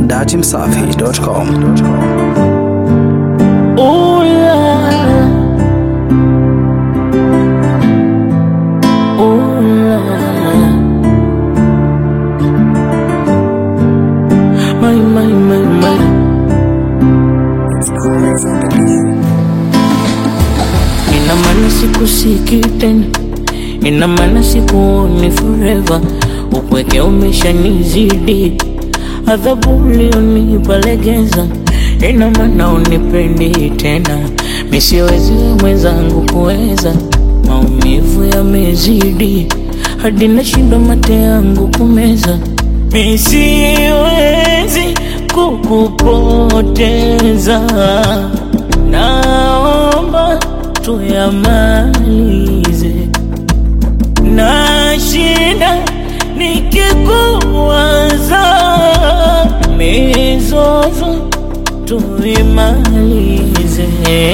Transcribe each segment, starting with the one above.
datimsafi.com. Ooh la la. Ooh la la. My, my, my, my. Ina maana sikusiki tena, ina maana sikuoni forever. Upweke umeshanizidi, adhabu ulionipa legeza, ina maana unipendi tena. Misiwezi mwenzangu kuweza, maumivu yamezidi, hadi nashindwa mate yangu kumeza. Misiwezi kukupoteza, naomba tuyamalize na shida nikikuwaza, mizozo tuimalize,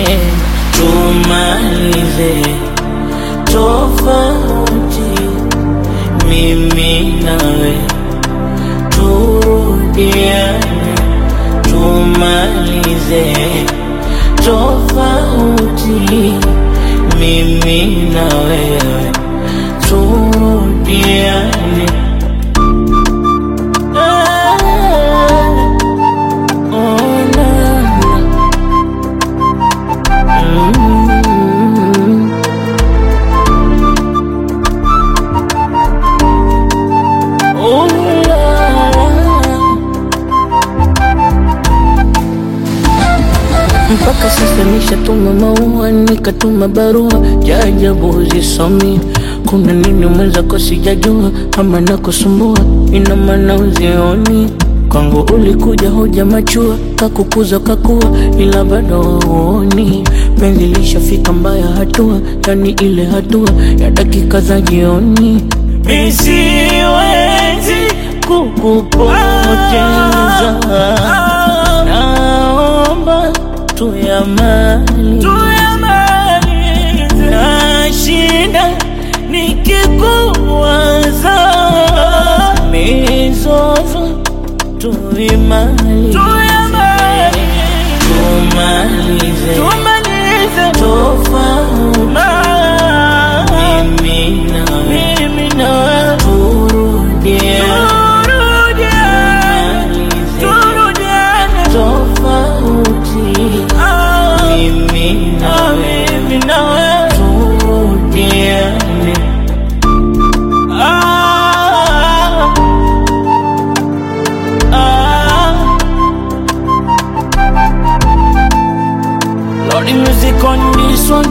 tumalize tofauti, mimi nawe turudiane, tumalize tofauti, mimi na wewe turudiane. Ah, oh, na, na. Mm. Oh, la, la. mpaka sasa nishatuma maua nikatuma barua jajabu zisomi kuna nini mwenzako sijajua ama nakusumbua ina maana uzioni kwangu ulikuja hoja machua kakukuza kakua ila bado uoni penzi lishafika mbaya hatua yani ile hatua ya dakika za jioni misiwezi kukupoteza naomba tuyamalize na shida nikikuwaza mizozo tuimalize tumalize tofauti mimi nawe turudiane tofauti mimi nawe turudiane Ah, ah. Lordy music on this one